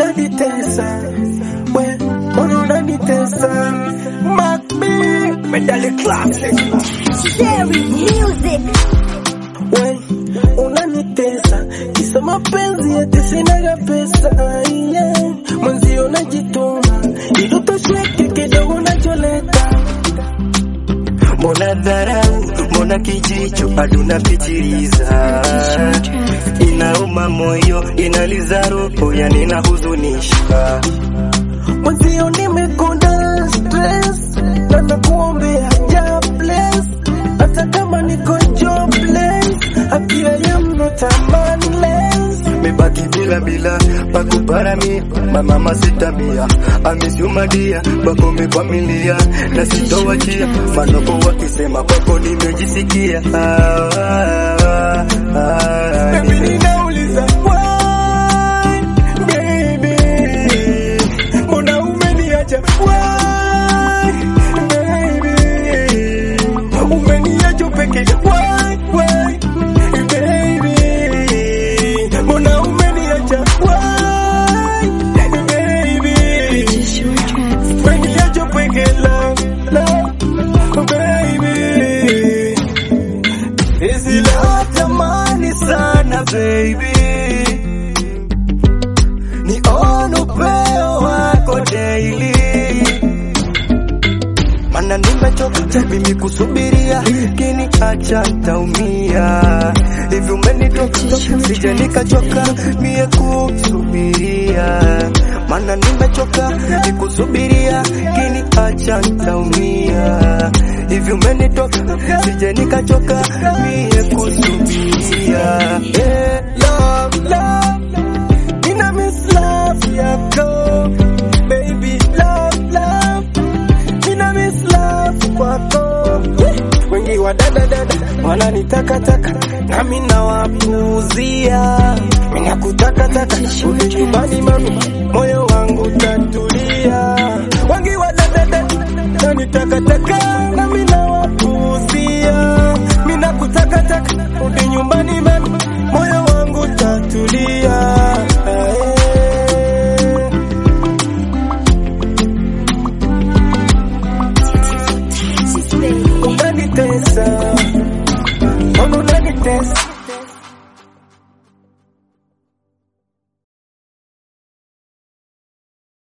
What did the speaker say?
unanitesa we mbona unanitesa Macbi medali classic Sherry Music. we unanitesa kisa mapenzi eti sinaga pesa yeah. mwenzio najituma ili utosheke kidogo nacholeta mbona dharau mbona kijicho bado napitiliza inauma moyo inaliza roho yani inahuzunisha mwenzio nimekonda stress na nakuombea ja bless hata kama niko jobless apia ya not a manless mebaki bila bila pakuparamia mamama sitamia amesiumadia kwako mekwamilia na sitowachia manoko wakisema kwako nimejisikia ah, ah, ah, Baby, ninauliza why, baby? Mbona umeniacha why, baby? Umeniacha peke why, why, baby? Mbona umeniacha why, baby? Umeniacha peke love, love, baby. Hizi leo tamani sana baby, nione upeo wako daily, mana nimechoka mimi kusubiria, kini acha ntaumia. Hivi umenitoka sija nikachoka mie kusubiria, mana nimechoka nikusubiria, kini acha ntaumia. Hivi umenitoka sija nikachoka mie kusubiria. Yeah, love, love, Nina miss love yako baby love love Nina miss love kwako wengi wa dada dada wananitakataka nami nawapuuzia minakutakataka uli nyumbani mami moyo wangu tatulia wengi wa dada dada wananitakataka nami nawapuuzia minakutakataka uli nyumbani mami moyo wangu tatulia eh. unanitesa mbona unanitesa